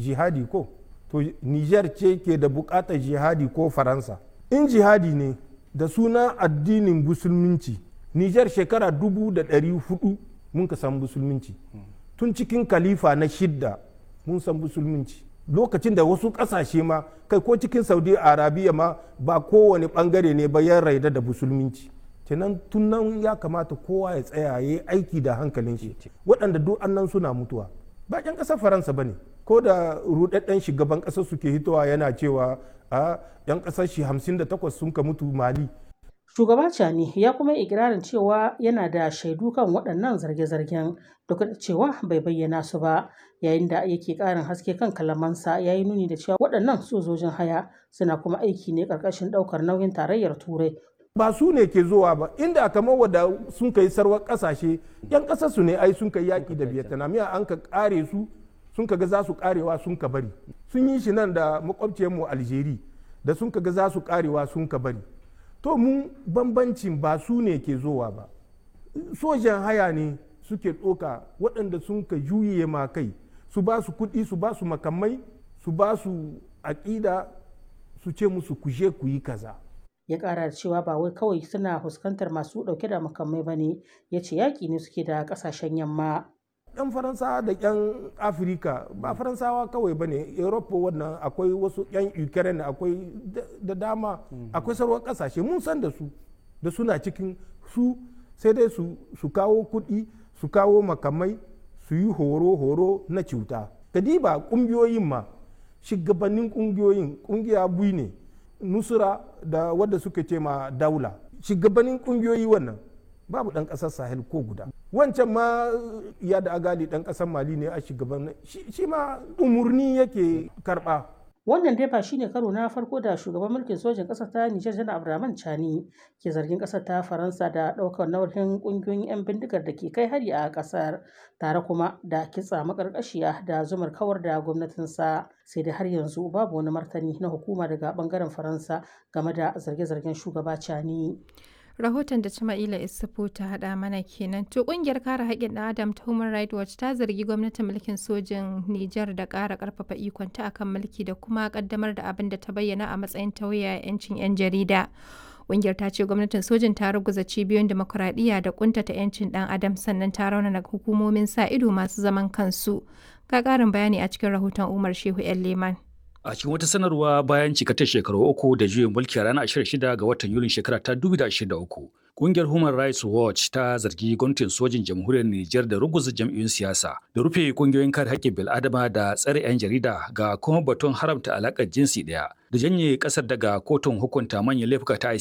jihadi ko to niger ce ke da bukatar jihadi ko faransa in jihadi ne da suna addinin musulminci niger shekara dubu da ɗari hudu mun ka san musulminci tun cikin kalifa na shidda mun san musulminci lokacin da wasu ƙasashe ma kai ko cikin saudi arabiya ma ba kowane ɓangare ne ba ya raida da musulminci kenan tun nan ya kamata kowa ya tsaya ya yi aiki da hankalin shi waɗanda duk annan suna mutuwa ba ƴan ƙasar faransa ba ne ko da rudadden shugaban ƙasar suke hitowa yana cewa a ƴan ƙasar shi 58 sun ka mutu mali Shugaba Chani ya kuma ikirarin cewa yana da shaidu kan waɗannan zarge-zargen duk da cewa bai bayyana su ba yayin da yake ƙarin haske kan kalamansa ya yi nuni da cewa waɗannan sojojin haya suna kuma aiki ne ƙarƙashin ɗaukar nauyin tarayyar turai ba su ne ke zuwa ba inda kamar wadda sun kai sarwar ƙasashe yan ƙasar su ne ai sun kai yaƙi da vietnam ya an ka ƙare su sun ka ga za su ƙarewa sun ka bari sun yi shi nan da makwabciyarmu algeria da sun ka ga za su ƙarewa sun ka bari to mu bambancin ba su ne ke zowa ba sojan haya ne suke ɗoka waɗanda sun ka juye ma kai su ba su kuɗi su ba su makamai su ba su aƙida su ce musu kuje ku yi kaza ya ƙara da cewa ba wai kawai suna fuskantar masu ɗauke da makamai ba ne ya ce yaƙi ne suke da ƙasashen yamma yan faransawa da yan afirka ba faransawa kawai ba ne europa wannan akwai wasu yan ukraine akwai da dama akwai sauran kasashe mun san da su da suna cikin su sai dai su kawo kuɗi su kawo makamai su yi horo-horo na cuta kadiba ƙungiyoyin ma shugabannin ƙungiyoyin ƙungiya bui ne nusura da wadda suka ce ma daula shugabannin ƙungiyoyi wannan babu ɗan ƙasar sahel ko guda wancan ma ya da agali ɗan ƙasar mali ne a shugaban shi ma umurni yake karɓa wannan dai ba shine karo na farko da shugaban mulkin sojin ƙasar ta Nijar Janar Abdurrahman Chani ke zargin ƙasar ta Faransa da ɗaukar nauyin ƙungiyoyin 'yan bindigar da ke kai hari a ƙasar tare kuma da kitsa makarƙashiya da zumar kawar da gwamnatinsa sai dai har yanzu babu wani martani na hukuma daga ɓangaren Faransa game da zarge-zargen shugaba Chani. rahoton da Jama'ila Isufu ta haɗa mana kenan. To ƙungiyar kare haƙƙin ɗan Adam ta Human Rights Watch ta zargi gwamnatin mulkin sojin Nijar da ƙara ƙarfafa ikonta akan mulki da kuma ƙaddamar da abin da ta bayyana a matsayin tauye 'yancin 'yan jarida. Ƙungiyar ta ce gwamnatin sojin ta ruguza cibiyoyin demokuraɗiyya da ƙuntata 'yancin ɗan adam sannan ta raunana hukumomin sa ido masu zaman kansu. Ga ƙarin bayani a cikin rahoton Umar Shehu 'yan Leman. A cikin wata sanarwa bayan cikatar shekaru uku da juyin mulki a ranar 26 ga watan Yulin shekara ta 2023, Kungiyar Human Rights Watch ta zargi gwamnatin sojin jamhuriyar Nijar da ruguza jam'iyyun siyasa, da rufe kungiyoyin kare haƙƙin bil'adama da tsare 'yan jarida ga kuma batun haramta alaƙar jinsi ɗaya, da janye ƙasar daga kotun hukunta manyan laifuka ta